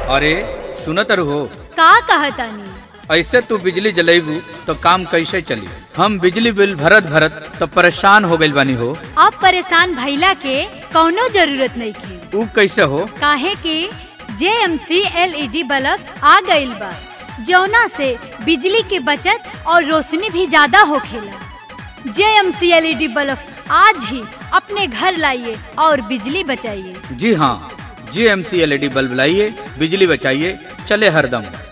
अरे सुनत हो का कहतानी ऐसे तू बिजली जलेबू तो काम कैसे चली हम बिजली बिल भरत भरत तो परेशान हो गइल बानी हो अब परेशान भइला के कौनो जरूरत नहीं थी ऊ कैसे हो काहे कि जे M C L E D bulb आ गइल बा जौना से बिजली के बचत और रोशनी भी ज्यादा होखेला जे M C L E D bulb आज ही अपने घर लाइए और बिजली बचाइए जी हाँ G M C L E D bulb लाइए बिजली बचाइए चले हरदम